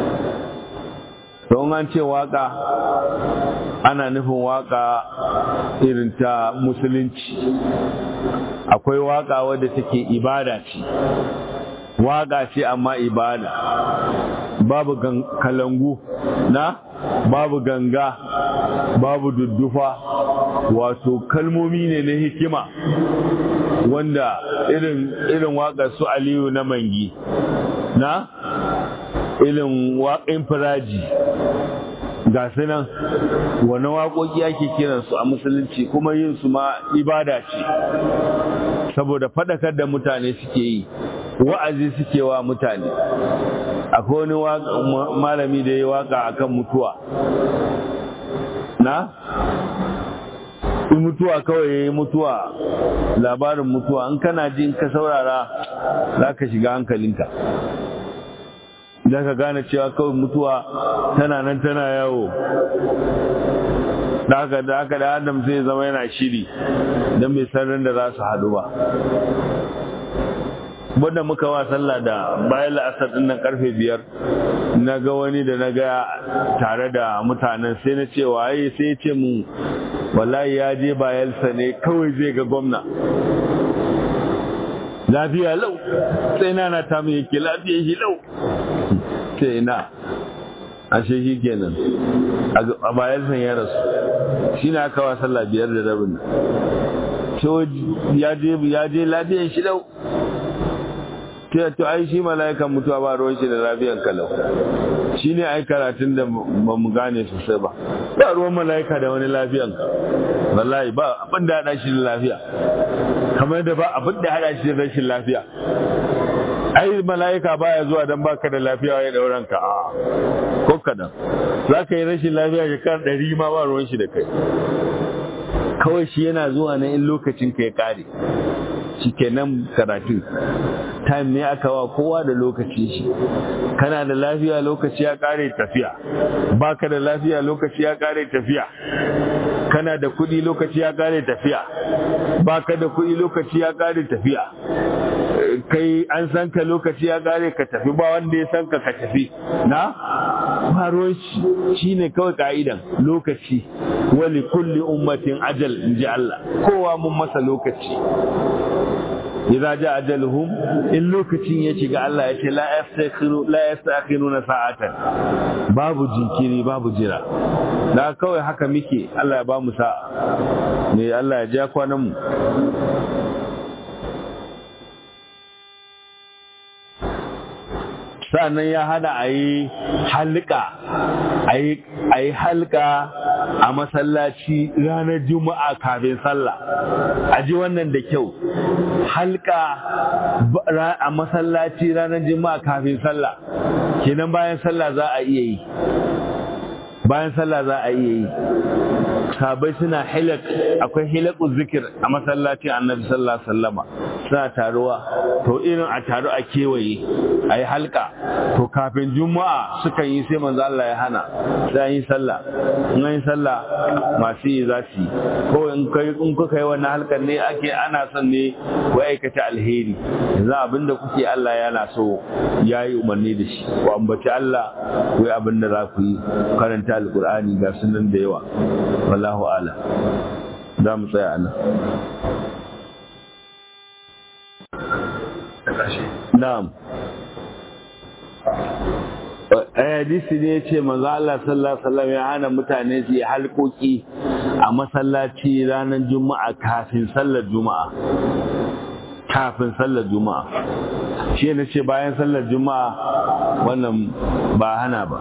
don an ce waka ana nufin waka irin ta musulunci akwai waka wadda take ibada ce waka ce amma ibada babu kalangu na babu ganga babu duddufa wato kalmomi ne na hikima wanda irin irin waƙar su aliyu na mangi na irin waƙin firaji ga su nan wani waƙoƙi ake kiransu a musulunci kuma yin su ma ibada ce saboda faɗakar da mutane suke yi wa'azi suke wa mutane akwai wani malami da ya waka akan mutuwa na in mutuwa kawai ya yi mutuwa labarin mutuwa in kana ji in ka saurara za ka shiga hankalinka za ka gane cewa kawai mutuwa tana nan tana yawo da haka da haka da adam zai zama yana shiri don bai san da za su haɗu ba wanda muka wa sallah da bayan la'asar din nan karfe biyar na ga wani da na ga tare da mutanen sai na ce waye sai ce mu wallahi ya je bayelsa ne kawai zai ga gwamna lafiya lau sai na na ta mai yake lafiya shi lau sai na ashe shi kenan a bayelsa ya rasu shi na aka wa sallah biyar da rabin ya je lafiyan shi lau ta to ai shi mala'ikan mutuwa ba ruwan shi da lafiyan kalau shi ne ai karatun da ba mu gane sosai ba ba ruwan mala'ika da wani lafiyan wallahi ba abin da hada shi da lafiya kamar da ba abin da hada shi da rashin lafiya ai mala'ika baya zuwa dan baka da lafiya ya dauran ka a ko kadan za ka yi rashin lafiya shekara ɗari ma ba ruwan shi da kai kawai shi yana zuwa ne in lokacin ka ya kare shikenan karatu time ne aka wa kowa da lokaci shi kana da lafiya lokaci ya kare tafiya baka da lafiya lokaci ya kare tafiya kana da kuɗi lokaci ya kare tafiya baka da kuɗi lokaci ya kare tafiya kai an san ka lokaci ya kare ka tafi ba wanda ya san ka ka tafi na faruwar shi ne kawai ka'idan lokaci wali kulli ummatin ajal in ji Allah kowa mun masa lokaci idza ja ajaluhum in lokacin ya shiga Allah ya ce la yastakhiru la yastakhiruna sa'atan babu jinkiri babu jira da kawai haka muke Allah ya ba mu sa'a ne Allah ya ja kwanan mu sa'annan ya hada a yi halka a yi halka a masallaci ranar juma'a kafin sallah a ji wannan da kyau halka a masallaci ranar juma'a kafin sallah kenan bayan sallah za a iya yi bayan sallah za a iya yi sabai suna hilak akwai hilakun zikir a masallacin annabi sallallahu alaihi wasallama suna taruwa to irin a taru a kewaye a yi halka to kafin juma'a suka yi sai manzo Allah ya hana sai yi sallah in yi sallah masu yi za su yi ko in kai in kuka yi wannan halkar ne ake ana son ne ku aikata alheri yanzu abinda kuke Allah yana so ya yi umarni da shi ku ambaci Allah ku yi abin da za ku yi karanta alkur'ani ga sunan da yawa wallahu ala za mu tsaya nan na'am hadisi ne ya ce manzo Allah sallallahu alaihi wasallam ya hana mutane su yi halkoki a masallaci ranar juma'a kafin sallar juma'a kafin sallar juma'a shi ne ce bayan sallar juma'a wannan ba hana ba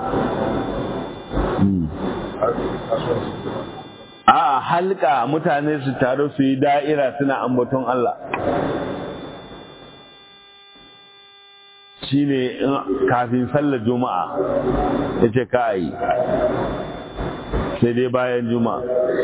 a halka mutane su taru su yi da'ira suna ambaton Allah shi ne kafin sallar juma'a ya ce ka yi sai dai bayan juma'a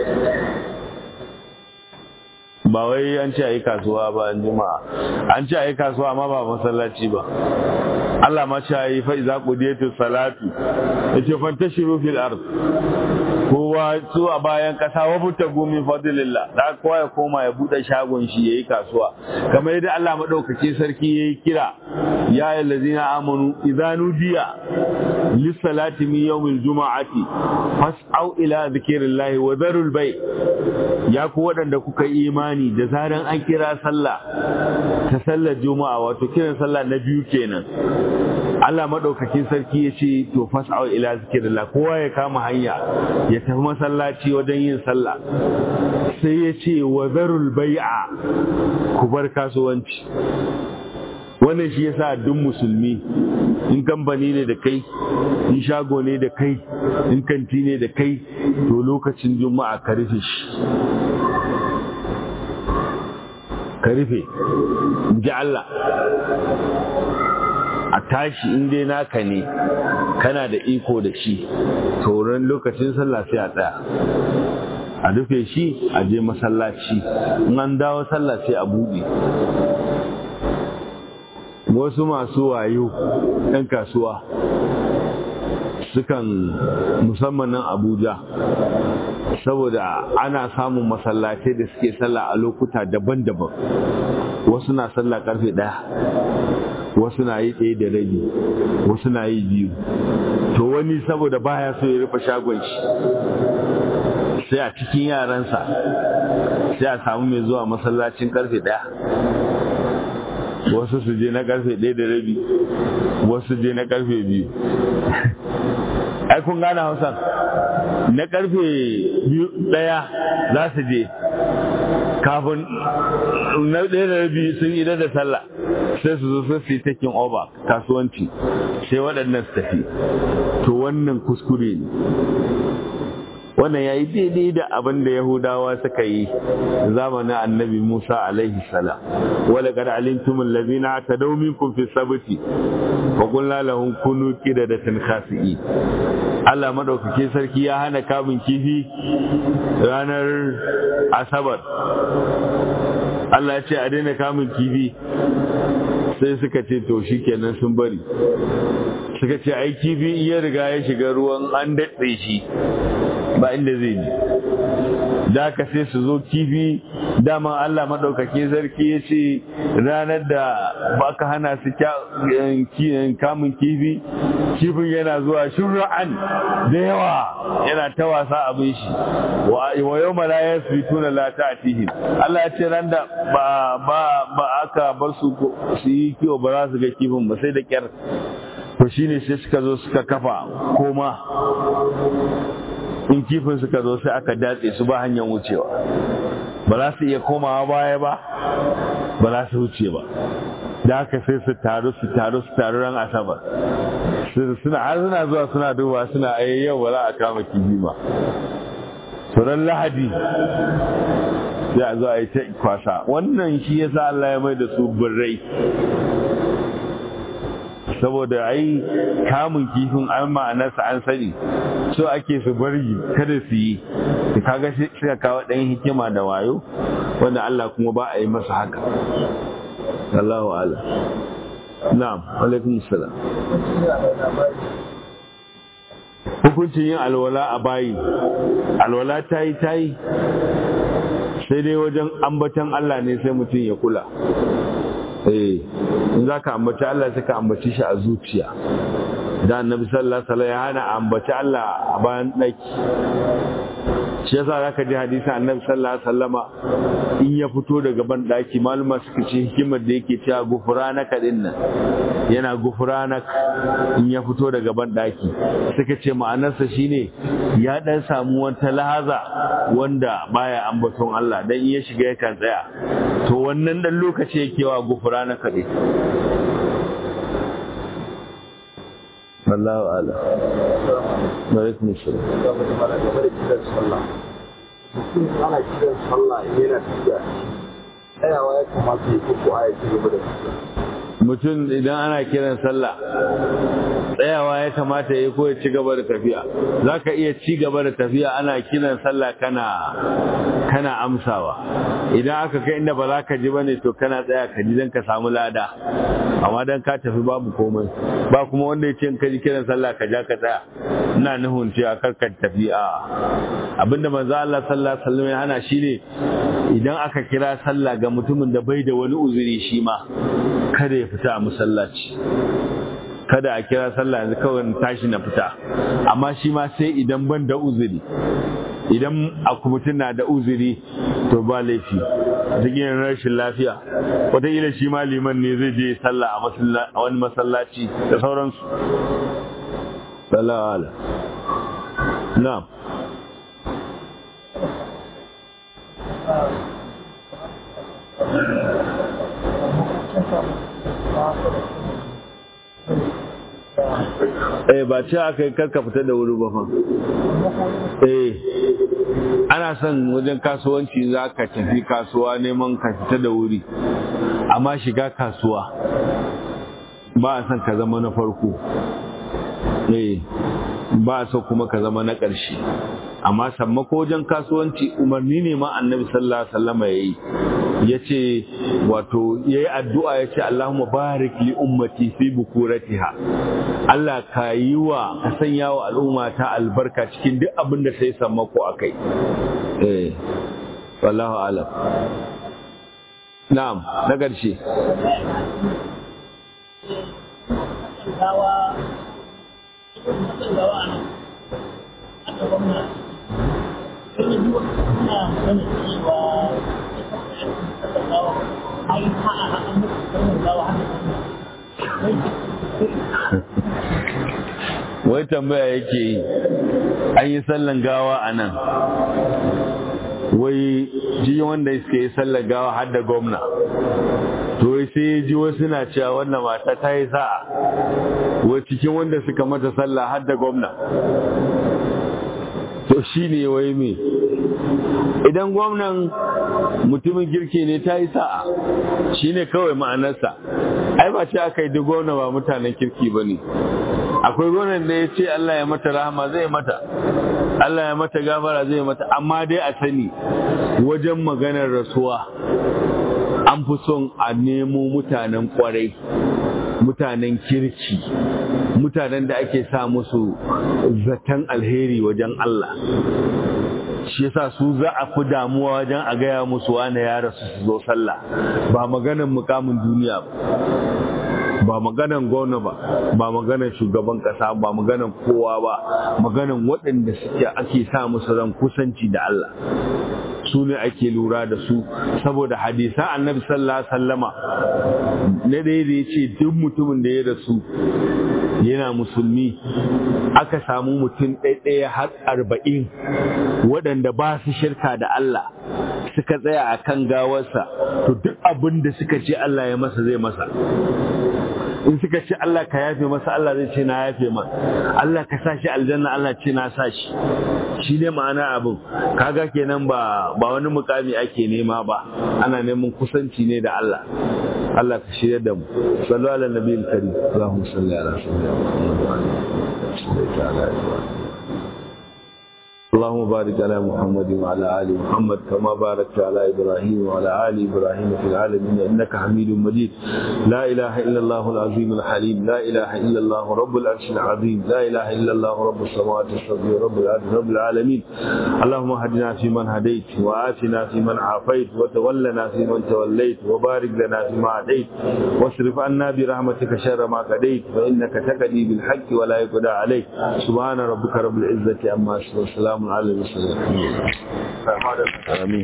ba wai an ce a yi kasuwa ba an juma'a an ce a yi kasuwa amma ba masallaci ba Allah ma ce a yi fa'iza ƙudiyatu salatu ya ce fantashiru fil ard kowa su a bayan kasa wa buta gumi fadlillah da kowa ya koma ya bude shagon shi yayi kasuwa kamar yadda Allah madaukake sarki yayi kira ya ayyuhallazina amanu idza nudiya lis salati min yawmil jumu'ati fas'au ila dhikrillahi wa dharul bay ya ku wadanda kuka yi imani da zaran an kira sallah ta sallar juma'a wato kiran sallah na biyu kenan Allah maɗaukakin sarki ya ce to fas'au ila zikrillah kowa ya kama hanya ya tafi masallaci wajen yin sallah sai ya ce wa zarul bai'a ku bar kasuwanci wannan shi yasa duk musulmi in kamfani ne da kai in shago ne da kai in kanti ne da kai to lokacin juma'a ka rufe shi ka rufe in ji Allah a tashi in dai naka ne kana da iko da shi tauran lokacin sallah sai a tsaya a rufe shi a je masallaci in an dawo sallah sai a buɗe wasu masu wayo ɗan kasuwa sukan musamman nan abuja saboda ana samun masallatai da suke sallah a lokuta daban-daban wasu na sallah karfe ɗaya wasu na yi ɗaya da rabi wasu na yi biyu to wani saboda baya so ya rufe shagon shi sai a cikin yaransa sai a samu mai zuwa masallacin karfe ɗaya wasu su je na karfe ɗaya da rabi wasu je na karfe biyu ai kun gane hausan na karfe biyu ɗaya za su je kafin na ɗaya da rabi sun yi da sallah sai su zo sai su yi taking over kasuwanci sai waɗannan su tafi to wannan kuskure ne wannan ya yi daidai da abin da yahudawa suka yi zamanin annabi musa alaihi salam wala kad alimtum allazina atadaw minkum fi sabti wa qulna lahum kunu qiradatan khasi'i Allah madaukake sarki ya hana kamun kifi ranar asabar Allah ya ce a daina kamun kifi sai suka ce to shikenan sun bari suka ce ai kifi iya riga ya shiga ruwan an daɗe shi ba inda zai ji da ka sai su zo kifi dama Allah maɗaukaki sarki ya ce ranar da ba ka hana su kamun kifi kifin yana zuwa shura'an da yawa yana ta wasa abin shi wa yau mala ya su tuna lata a tihin Allah ya ce ran da ba aka bar su su yi kiwo ba za su ga kifin ba sai da kyar to shine sai suka zo suka kafa koma in kifin suka zo sai aka datse su ba hanyar wucewa ba za su iya komawa baya ba ba za su wuce ba da haka sai su taru su taru su taru ran asabar suna har suna zuwa suna duba suna ayi yau ba za a kama kifi ba ran lahadi sai a zo a yi ta kwasa wannan shi yasa Allah ya mai da su birrai saboda ai kamun kifin an ma'anarsa an sani so ake su bari kada su yi kaga suka kawo ɗan hikima da wayo wanda Allah kuma ba a yi masa haka Allahu ala na'am alaikum salam hukuncin yin alwala a bayi alwala ta yi ta yi sai dai wajen ambatan Allah ne sai mutum ya kula eh in za ka ambaci Allah sai ka ambaci shi a zuciya da annabi sallallahu alaihi wasallam ya hana ambaci Allah a bayan daki shi yasa zaka ji hadisin annabi sallallahu alaihi wasallama in ya fito daga ban daki maluma suka ce hikimar da yake cewa gufranaka din nan yana gufranak in ya fito daga ban daki suka ce ma'anarsa shine ya dan samu wata lahaza wanda baya ambaton Allah dan in ya shiga yakan tsaya to wannan dan lokaci yake wa gufranaka din wallahu ala alaikum assalam mutum ana kiran sallah yana tafiya tsayawa ya kamata ya ko a ya ci gaba da tafiya mutum idan ana kiran sallah tsayawa ya kamata ya ko ya ci gaba da tafiya za ka iya ci gaba da tafiya ana kiran sallah kana kana amsawa idan aka kai inda ba za ka ji bane to kana tsaya ka ji don ka samu lada amma dan ka tafi babu komai ba kuma wanda ya ce ka ji kiran sallah ka ja ka tsaya ina nuhun cewa kar ka tafi a abinda manzo Allah sallallahu alaihi wasallam ya hana shine idan aka kira sallah ga mutumin da bai da wani uzuri shi ma kada ya fita a masallaci kada a kira sallah yanzu kawai tashi na fita amma shi ma sai idan ban da uzuri idan mutum na da uzuri to ba laifi cikin rashin lafiya wataƙila shi ma liman ne zai je sallah a wani masallaci da sauransu sallah ala na'am eh ba ce aka yi karka fita da wuri ba fa eh ana son wajen kasuwanci za ka tafi kasuwa neman ka fita da wuri amma shiga kasuwa ba a son ka zama na farko eh ba a so kuma ka zama na ƙarshe amma sammako wajen kasuwanci umarni ne ma annabi sallallahu alaihi wasallam yayi yace wato yayi addu'a yace Allahumma barik li ummati fi bukuratiha Allah ka yi wa ka sanya wa al'umma ta albarka cikin duk abin da sai sammako akai eh wallahu alam na'am na ƙarshe wai tambaya yake yi an yi sallan gawa a nan wai ji wanda suka yi sallan gawa har da gwamna to wai sai ya ji wasu na cewa wannan mata ta yi sa'a wai cikin wanda suka mata sallah har da gwamna to shi ne wai me idan gwamnan mutumin girki ne ta yi sa'a shi ne kawai ma'anarsa ai ba ce aka yi duk gwamna ba mutanen kirki ba ne akwai gwamnan da ya ce Allah ya mata rahama zai mata Allah ya mata gafara zai mata amma dai a sani wajen maganar rasuwa an fi son a nemo mutanen kwarai mutanen kirki mutanen da ake sa musu zaton alheri wajen Allah shi yasa su za a fi damuwa wajen a gaya musu wane ya rasu su zo sallah ba maganan mukamin duniya ba ba maganan gwamna ba ba maganan shugaban kasa ba maganan kowa ba maganan waɗanda suke ake sa musu ran kusanci da Allah su ne ake lura da su saboda hadisan annabi sallallahu alaihi wasallama na ɗaya da ya ce duk mutumin da ya rasu yana musulmi aka samu mutum ɗaiɗaya har arba'in waɗanda ba su shirka da Allah suka tsaya a kan gawarsa to duk abin da suka ce Allah ya masa zai masa in suka ce Allah ka yafe masa Allah zai ce na yafe ma Allah ka sa shi aljanna Allah ce na sa shi shi ne ma'ana abin kaga kenan ba ba wani mukami ake nema ba ana neman kusanci ne da Allah Allah ka shirya da mu sallu ala nabiyil karim Allahumma salli ala sayyidina Muhammad wa ala alihi اللهم بارك على محمد وعلى ال محمد كما باركت على ابراهيم وعلى ال ابراهيم في العالمين انك حميد مجيد لا اله الا الله العظيم الحليم لا اله الا الله رب العرش العظيم لا اله الا الله رب السماوات السبع رب الارض رب العالمين اللهم اهدنا فيمن هديت وآتنا فيمن عافيت وتولنا فيمن توليت وبارك لنا فيما اعطيت واصرف عنا برحمتك شر ما قضيت فانك تقضي بالحق ولا يقضى عليك سبحان ربك رب العزه عما يصفون وسلام على المرسلين آمين